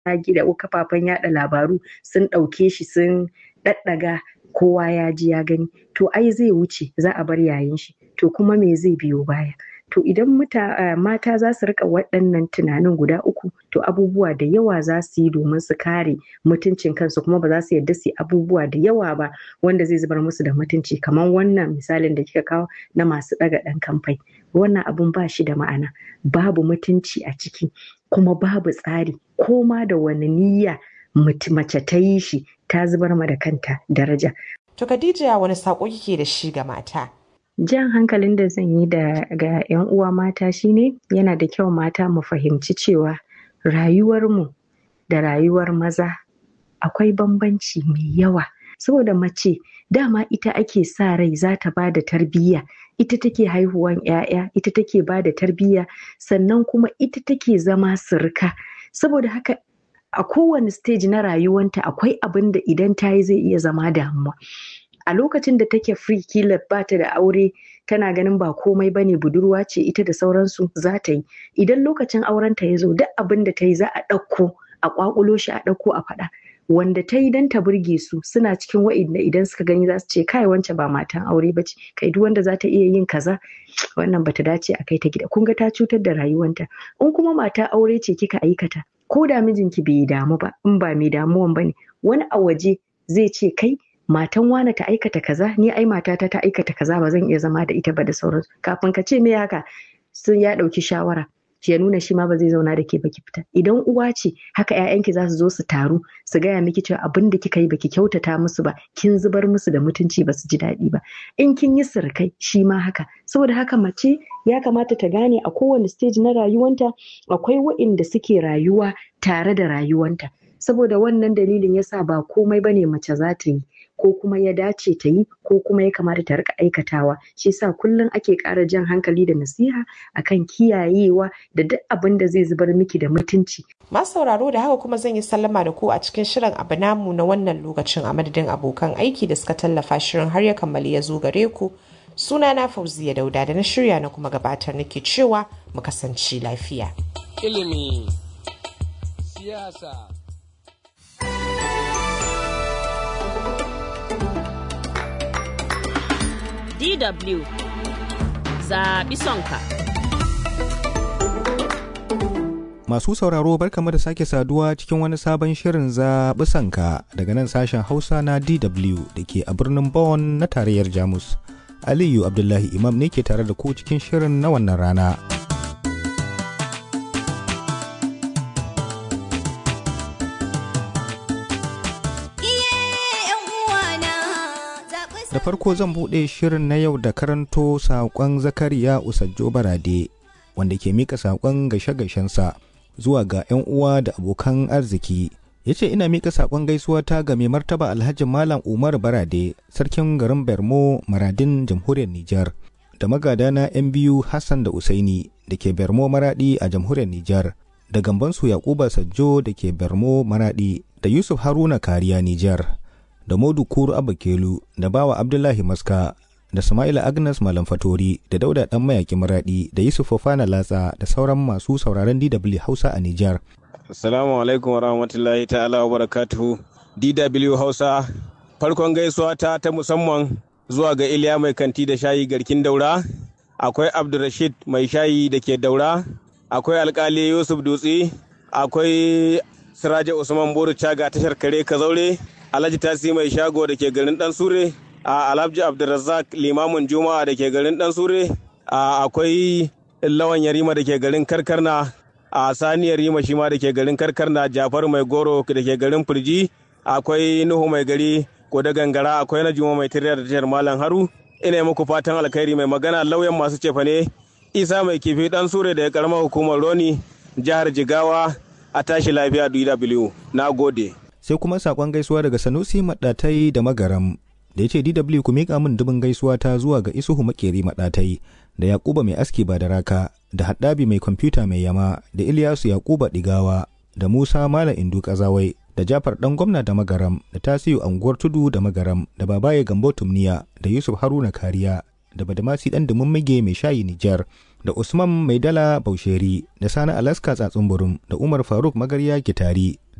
gida kafafen yada labaru sun ɗauke shi sun ɗaɗɗaga kowa ya ji ya gani to ai zai wuce za a bar yayin shi to kuma me zai biyo baya to idan muta, mata za su rika waɗannan tunanin guda uku to abubuwa da yawa za su yi domin su kare mutuncin kansu kuma ba za su yarda su yi abubuwa da yawa ba wanda zai zubar musu da mutunci kamar wannan misalin da kika kawo na masu ɗaga ɗan kamfai wannan abun ba shi da ma'ana babu mutunci a ciki kuma babu tsari ko ma da wani niyya mace ta yi shi ta zubar ma da kanta daraja. To Khadija wani saƙo kike da shi ga mata? jan hankalin da zan yi da ga 'yan uwa mata shine yana da kyau mata mu fahimci cewa rayuwarmu da rayuwar maza akwai bambanci mai yawa saboda mace dama ita ake sa rai za ta ba da tarbiyya ita take haihuwan 'ya'ya ita take ba da tarbiyya sannan kuma ita take zama sirka saboda haka a kowane stage na rayuwanta akwai abin da idan ta yi zai iya zama damuwa a lokacin da take free kila ba ta da aure tana ganin ba komai ba ne budurwa ce ita da sauransu za ta yi idan lokacin aurenta ya zo duk abin da ta yi za a ɗauko a ƙwaƙulo shi a ɗauko a faɗa wanda ta yi don ta burge su suna cikin wa'inda idan suka gani za su ce kai wance ba matan aure ba ce kai duk wanda za ta iya yin kaza wannan bata dace a kai ta gida kun ga ta cutar da rayuwanta in kuma mata aure ce kika aikata ko da mijinki bai damu ba in ba mai damuwan ba ne wani a waje zai ce kai matan wane ta aikata kaza ni ai matata ta aikata kaza ba zan iya zama da ita ba da sauransu kafin ka ce me haka sun ya ɗauki shawara ya nuna shi ma ba zai zauna da ke baki fita idan uwa ce haka ƴaƴanki za su zo su taru su gaya miki cewa abin da kika yi baki kyautata musu ba kin zubar musu da mutunci ba su ji daɗi ba in kin yi sirkai shi ma haka saboda haka mace ya kamata ta gane a kowane stage na rayuwanta akwai waɗanda suke rayuwa tare da rayuwanta saboda wannan dalilin yasa ba komai bane mace za ta yi ko kuma ya dace ta yi ko kuma ya kamata ta rika aikatawa shi yasa kullum ake ƙara jan hankali da nasiha akan kiyayewa da duk abin da zai zubar miki da mutunci Masu sauraro da haka kuma zan yi sallama da ku a cikin shirin abu namu na wannan lokacin a madadin abokan aiki da suka tallafa shirin har ya kammali ya zo gare ku suna na fauziya dauda da na shirya na kuma gabatar nake cewa mu kasance lafiya ilimi siyasa DW zaɓi sonka. Masu sauraro barkamu da sake saduwa cikin wani sabon shirin zaɓi sanka daga nan sashen Hausa na DW da ke a birnin Bonn na tarayyar Jamus. Aliyu Abdullahi Imam ne ke tare da ku cikin shirin na wannan rana. Da farko zan buɗe shirin na yau da karanto saƙon Zakariya Usajjo Barade wanda ke mika saƙon gashe-gashensa zuwa ga 'yan uwa da abokan arziki. Ya ce ina mika saƙon gaisuwa ta ga mai martaba Alhaji Malam Umar Barade, sarkin garin Bermo Maradin jamhuriyar Nijar, da magadana 'yan biyu Hassan da Usaini da ke Bermo Maradi a jamhuriyar Nijar, da gambansu Yakuba Sajjo da ke Bermo Maradi, da Yusuf Haruna Kariya Nijar. da Modu Kuru Abakelu da Bawa Abdullahi Maska da Sama'ila Agnes Malam Fatori da Dauda Dan Mayaki Maradi da Yusuf Fofana Latsa da sauran masu sauraron DW Hausa a Nijar. Assalamu alaikum warahmatullahi ta'ala wa barakatuhu DW Hausa farkon gaisuwa ta ta musamman zuwa ga Iliya mai kanti da shayi garkin daura akwai Abdulrashid mai shayi da ke daura akwai alkali Yusuf Dutse akwai Siraja Usman Boru Caga tashar kare Kazaure Alhaji Tasi mai shago da ke garin Dan Sure, a Alhaji Abdulrazak limamin Juma'a da ke garin Dan Sure, a akwai Lawan Yarima da ke garin Karkarna, a Sani Yarima shi ma da ke garin Karkarna, Jafar mai goro da ke garin Firji, akwai Nuhu mai gari ko da gangara, akwai na Juma mai tirya da tashar Malam Haru. Ina muku fatan alkhairi mai magana lauyan masu cefane, Isa mai kifi Dan Sure da ya karamar hukumar Roni, jihar Jigawa, a tashi lafiya DW. Na gode. sai kuma sakon gaisuwa daga sanusi maɗatai da magaram da ya ce dw ku miƙa min dubin gaisuwa ta zuwa ga isuhu makeri maɗatai da yakuba mai aski ba da raka da haɗabi mai kwamfuta mai yama da iliyasu yakuba ɗigawa da musa malam indu kazawai da jafar ɗan gwamna da magaram da tasiyu anguwar tudu da magaram da babaye gambo tumniya da yusuf haruna kariya da Badamasi ɗan Dumummige mai shayi Nijar da Usman Maidala Bausheri da Sani Alaska Tsatsun Burum da Umar Faruk Magarya Kitari